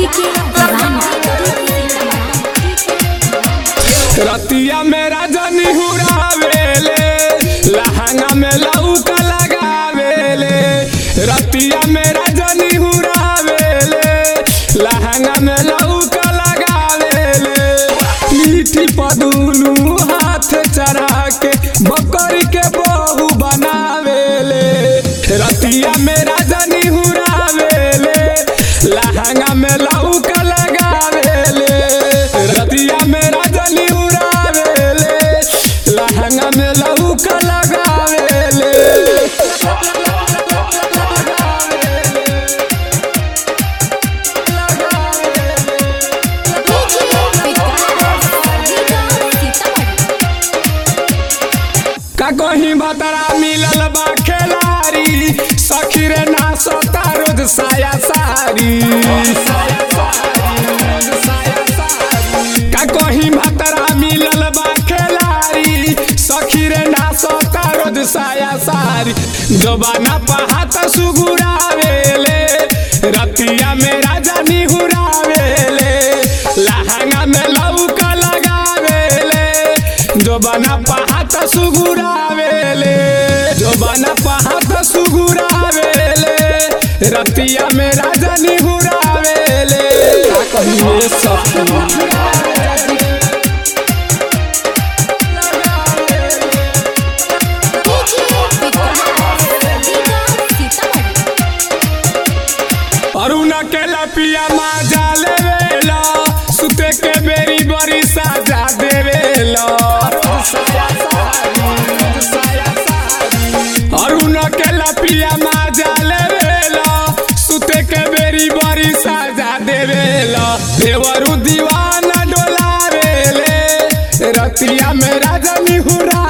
DK दीवाना रतिया में राजनी हुरावेले लहंगा में लौका लगावेले रतिया में राजनी हुरावेले लहंगा में लौका लगावेले मीठी पदुलू हाथ चढ़ा के बकरी के बहू बनावेले रतिया में राजनी हुरावेले लहंगा में लौका लगावेले रतिया में राजनी उड़ावेले लहंगा में लौका लगावेले का कहीं भतरा मिलल बा खेलारी सखी रे ना सोता रोज साया सारी का कहीं भतरा मिलल बा खेलारी सखी रे ना सोता रोज साया सारी जबाना पहात सुगुरावेले रतिया में राजा निहुरावेले लहंगा में लौका लगावेले जोबाना पहात सुगुरावेले जोबाना पहात सुगुरावेले रतिया में राजा निहुरावेले का कहिए सखी अरुण के लपिया माजा लेवेला सुते के बेरी बड़ी साजा देवेला अरुण के लपिया माजा लेवेला सुते के बेरी बड़ी साजा देवेला देवरु दीवाना डोलावेले रतिया में राजा निहुरा